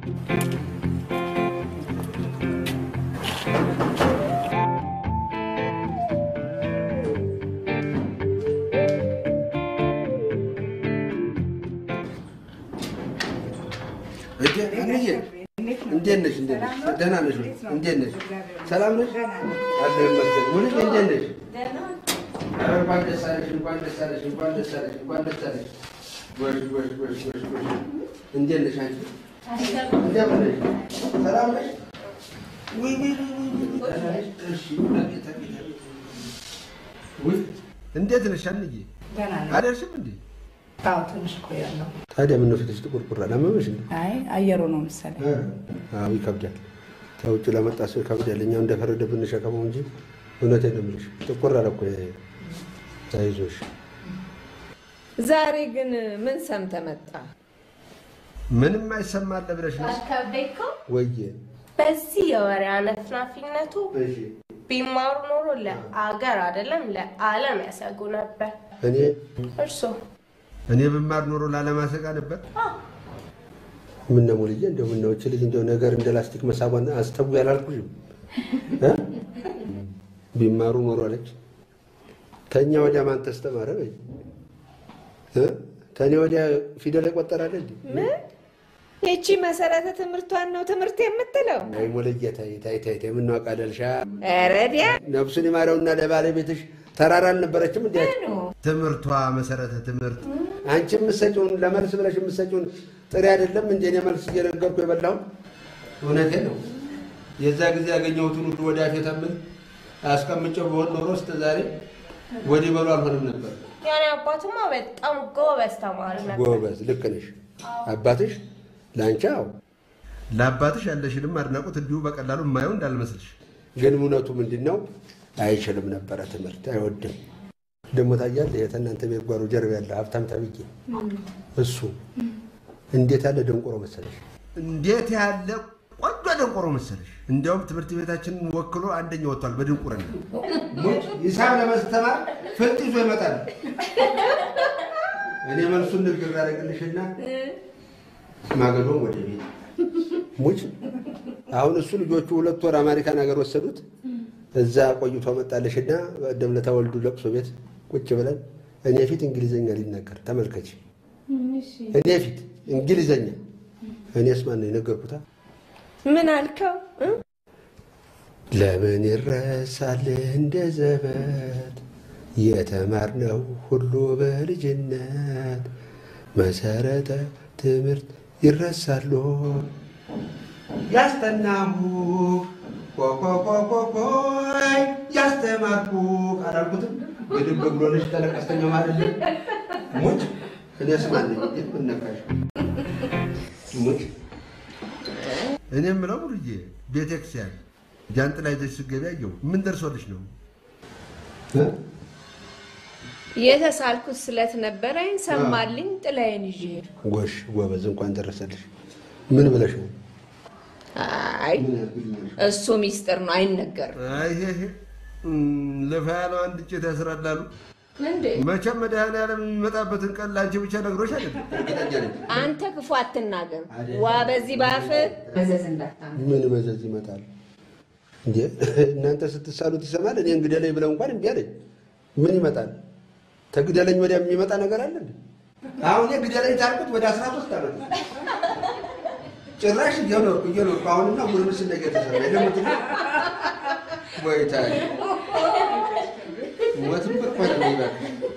እንዴት ነሽ? እንዴት ነሽ? ደህና ነሽ? እንዴት ነሽ? ሰላም ነሽ? አለ ይመስገን። ሙሉ እንዴት ነሽ? ኧረ እንኳን ደስ አለሽ፣ እንኳን ደስ አለሽ፣ እንኳን ደስ አለሽ፣ እንኳን ደስ አለሽ። ጎሽ ጎሽ ጎሽ ጎሽ ጎሽ። እንዴት ነሽ አንቺ? እንደምን ነሽ? ሰላም ነሽ? ውይ ውይ ውይ ውይ ውይ። ደህና ነሽ? እሺ አቤት አቤት አቤት። ውይ እንዴት ነሽ አንዬ? ደህና ነኝ። አደርሽም እንዴ? አዎ ትንሽ ቆያለሁ። ታዲያ ምነው ፊትሽ ጥቁርቁር አለ? አመመሽ እንዴ? አይ አየሩ ነው መሰለኝ። አዎ ይከብዳል። ከውጭ ለመጣ ሰው ይከብዳል። እኛው እንደፈረደብን እንሸከመው እንጂ እውነቴን ነው የምልሽ። ጥቁር አለ እኮ ይሄ። አይዞሽ። ዛሬ ግን ምን ሰምተህ መጣ? ምንም አይሰማለ ብለሽ ነው አካበይኮ ወየ? በዚህ የወሬ አነፍናፊነቱ እሺ ቢማሩ ኖሮ ለአገር አይደለም ለዓለም ያሰጉ ነበር። እኔ እርሶ እኔ ብማር ኖሮ ላለማሰጋ ነበር። ምነው ሙልዬ፣ እንደው ምነው እች ልጅ እንደው ነገር እንደ ላስቲክ መሳቧን አስተቡ ያላልኩሽም እ? ቢማሩ ኖሮ አለች። ከኛ ወዲያ ማን ተስተማረ በይ እ? ከኔ ወዲያ ፊደል የቆጠራለ እንዴ? ምን ይቺ መሰረተ ትምህርቷን ነው ትምህርት የምትለው? አይ ሙልዬ፣ ተይ ተይ ተይ ተይ፣ ምነው አቃለልሻ? ረዲያ ነፍሱን ይማረውና ለባለቤትሽ ተራራ አልነበረችም እንዴ? ምኑ? ትምህርቷ መሰረተ ትምህርት አንቺ የምትሰጪውን ለመልስ ብለሽ የምትሰጪውን ጥሬ አይደለም እንዴ? እኔ መልስ እየነገርኩ የበላሁት እውነቴን ነው። የዛ ጊዜ ያገኘሁትን ሁሉ ወደ አፌ ተምል አስቀምጬው በሆን ኖሮ እስከ ዛሬ ወዲህ በሉ አልሆንም ነበር። ያኔ አባቱማ በጣም ጎበዝ ተማሪ ነበር። ጎበዝ፣ ልክ ነሽ። አባትሽ ለአንቺ አዎ፣ ለአባትሽ ያለሽንም አድናቆት እንዲሁ በቀላሉ የማየው እንዳልመስልሽ። ግን እውነቱ ምንድን ነው? አይችልም ነበረ ትምህርት፣ አይወድም። ደግሞ ታያለህ፣ የእናንተ ቤት ጓሮ ጀርባ ያለ ሀብታም ተብዬ እሱ እንዴት ያለ ደንቆሮ መሰለሽ! እንዴት ያለ ቆንጆ ደንቆሮ መሰለሽ! እንዲያውም ትምህርት ቤታችንን ወክሎ አንደኛ ወጥቷል በድንቁርና። ሂሳብ ለማስተማር ፍልጥ ይዞ ይመጣል። እኔ መልሱን ንግግር ያደርግልሽና ማገዶም ወደ ቤት ሙች። አሁን እሱ ልጆቹ ሁለት ወር አሜሪካን ሀገር ወሰዱት። እዛ ቆይቶ መጣልሽና በቀደም ዕለት ወልዱ ለቅሶ ቤት ቁጭ ብለን እኔ ፊት እንግሊዘኛ ሊናገር ተመልከች። እኔ ፊት እንግሊዘኛ እኔስ ማን ነው የነገርኩታ? ምን አልከው? እ? ለምን ይረሳል እንደ ዘበት የተማርነው ሁሉ በልጅነት መሰረተ ትምህርት ይረሳሉ ያስተናሁ ኮኮኮኮኮይ ያስተማርኩ አላልኩትም? ግድም በግሎልሽ ተለቀስተኛ ማለት ሙጭ እኔስ ማን ነኝ? ምን ነካሽ? ሙጭ እኔ የምለው ሙሉዬ ቤተክርስቲያን ጃንጥላ ይዘሽ ስትገቢ አየሁ። ምን ደርሶልሽ ነው? የተሳልኩት ስለት ነበረኝ ሰማልኝ፣ ጥላዬን ይዤ ሄድኩ። ጎሽ ጎበዝ፣ እንኳን ደረሰልሽ። ምን ብለሽ ነው? አይ እሱ ሚስጥር ነው አይነገርም። አይ ይሄ ይሄ ለፋ ያለው አንድ እንጨት ያስራላሉ። እንዴ መቼም መድኃኒዓለም የሚመጣበትን ቀን ለአንቺ ብቻ ነግሮሽ አይደለም። አንተ ክፉ አትናገር። ዋ በዚህ ባፍ መዘዝ እንዳታመጣ። ምን መዘዝ ይመጣል እንዴ? እናንተ ስትሳሉት ይሰማል። እኔ እንግደለኝ ብለው እንኳን እምቢ አለኝ። ምን ይመጣል? ተግደለኝ ወዲያ የሚመጣ ነገር አለ እንዴ? አሁን እኔ ግደለኝ ታልኩት ወደ አስራ ሶስት ዓመት ነው። ጭራሽ እየኖርኩ እየኖርኩ አሁንና ጉርምስና እየተሰራ የለሙት ወይ ታይ ሞትም እኮ ነው የሚበቃ